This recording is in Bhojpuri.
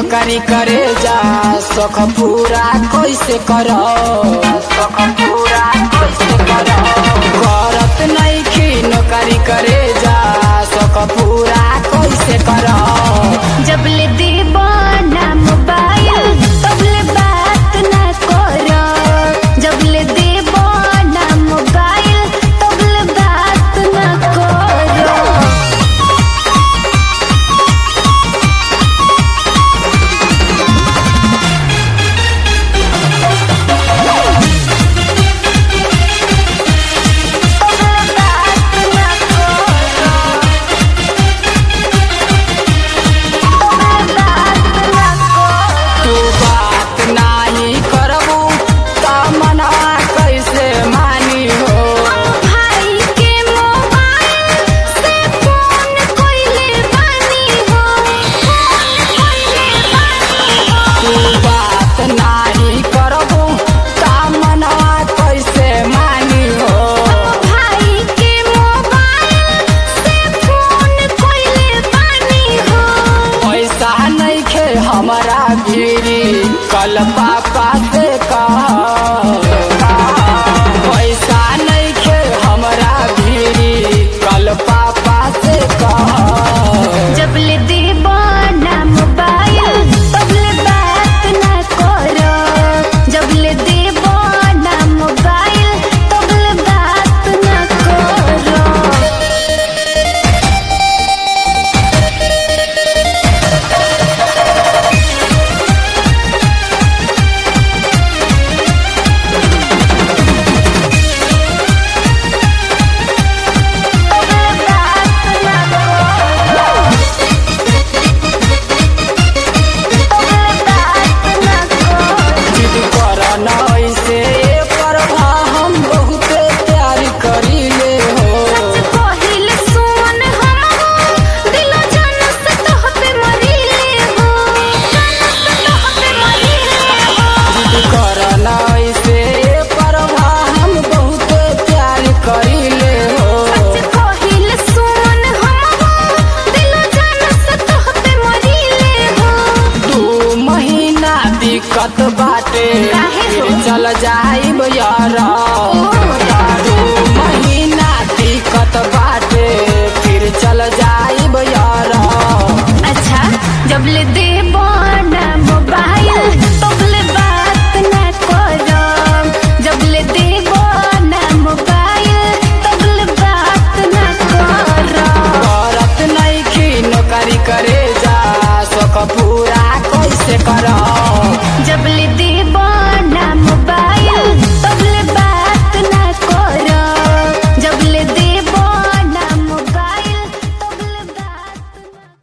नौकरी करे जा सख पूरा कैसे करो सख पूरा कैसे करो करत नइखी नौकरी करे जा सख पूरा कैसे करो जबले देबो ना मोबाइल तबले बात ना करो जबले देबो ना मोबाइल तबले बात ना करो तू बात नाही करबू त मनवा कैसे मानी हो भाई के मोबाइल से फोन कइले बानी हो फोन कइले बानी हो तू बात नाही करबू त मनवा कैसे मानी हो भाई के मोबाइल से फोन कइले बानी हो पैसा नइखे हमरा भिरी कल पापा से कह पैसा नइखे हमरा भिरी कल पापा से कह जबले देबो ना मोबाइल तबले बात ना करो जबले देबो ना मोबाइल तबले बात ना करो जिद कर नइसे पर हम बहुते प्यार करीले हो पहिल सुन हमहु दिल जान से तोहपे मरीले हो जान से तोहपे मरीले हो जिद कर नइसे पर हम बहुते प्यार करीले हो पहिल सुन हमहु दिल जान से तोहपे मरीले हो दू महीना दिक्कत बाटे काहे हो? फिर चल जाइब यार